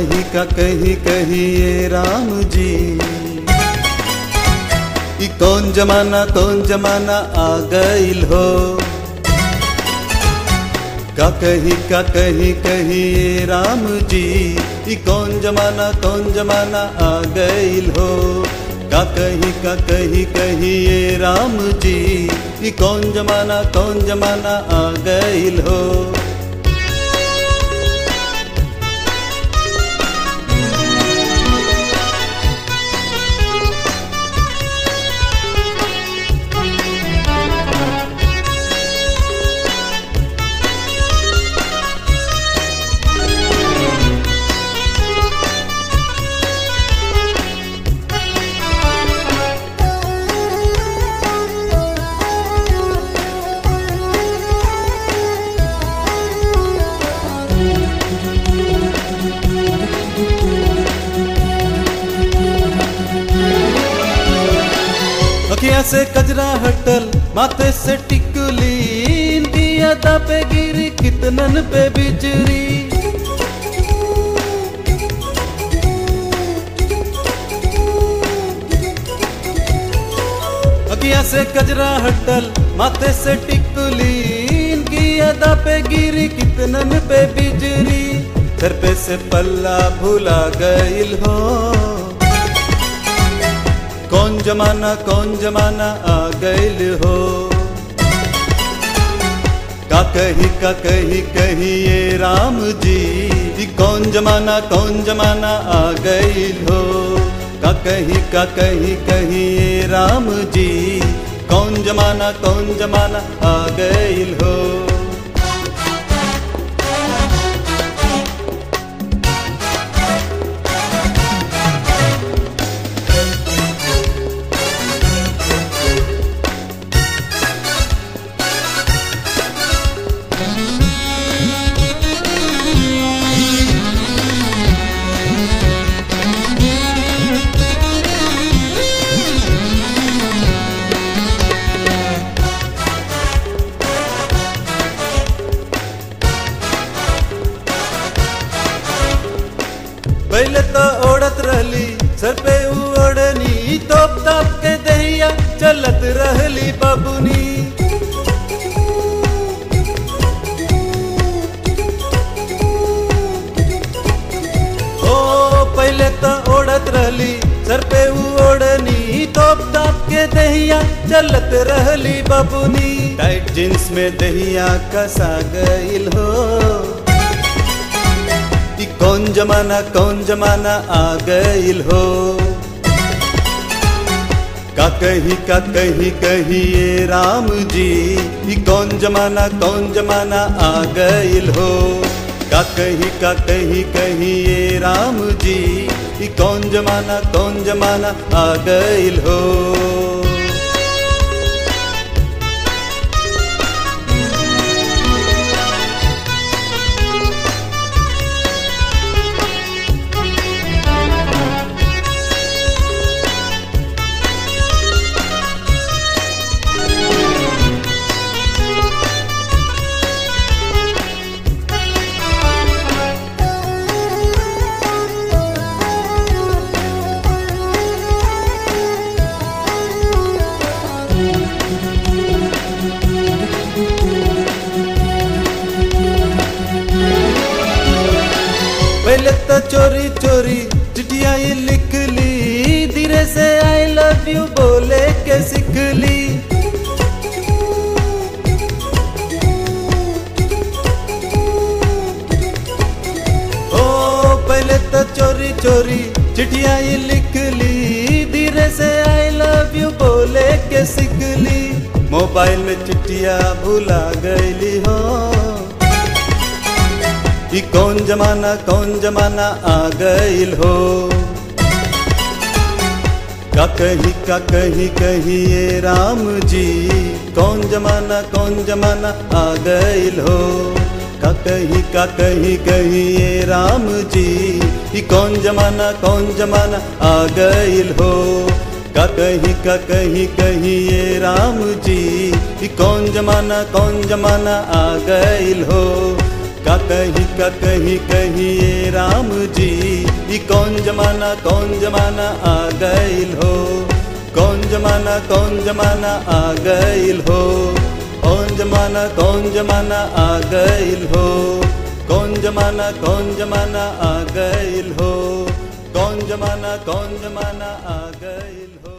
कही का कही कही ये राम जी ई कौन जमाना कौन जमाना आ गईल हो का कही का कही कही ये राम जी ई कौन जमाना कौन जमाना आ गईल हो का कही का कही कही ये राम जी ई कौन जमाना कौन जमाना आ गईल हो अखियां से कजरा हटल माथे से टिकुली इनकी अदा पे गिरी कितनन पे बिजरी अखियां से कजरा हटल माथे से टिकुली इनकी अदा पे गिरी कितनन पे बिजरी सर पे से पल्ला भुला गईल हो कौन जमाना कौन जमाना आ गईल हो का कही का कही कही ये राम जी ई कौन जमाना कौन जमाना आ गईल हो का कही का कही कही ये राम जी कौन जमाना कौन जमाना आ गईल हो पहले तो ओढ़त रहली सर पे ओढ़नी तोप ताप के दहिया चलत रहली बबुनी ओ पहले तो ओढ़त रहली सर पे ओढ़नी तोप ताप के दहिया चलत रहली बबुनी टाइट जींस में दहिया कसा गईल हो ई कौन जमाना कौन जमाना आ गईल हो का कही का कही कही ये राम जी ई कौन जमाना कौन जमाना आ गईल हो का कही का कही कही ये राम जी ई कौन जमाना कौन जमाना आ गईल हो पहले तो चोरी चोरी चिट्ठिया ये लिख ली धीरे से आई लव यू बोले के सीख ली ओ पहले तो चोरी चोरी चिट्ठिया ये लिख ली धीरे से आई लव यू बोले के सीख ली मोबाइल में चिट्ठिया भुला गईली हो ई कौन जमाना कौन जमाना आ गईल हो का कही का कही कही ये राम जी कौन जमाना कौन जमाना आ गईल हो का कही का कही कही ये राम जी ई कौन जमाना कौन जमाना आ गईल हो का कही का कही कही ये राम जी ई कौन जमाना कौन जमाना आ गईल हो का कही का कही कहिए राम जी ई कौन जमाना कौन जमाना आ गइल हो कौन जमाना कौन जमाना आ गइल हो कौन जमाना कौन जमाना आ गइल हो कौन जमाना कौन जमाना आ गइल हो कौन जमाना कौन जमाना आ गइल हो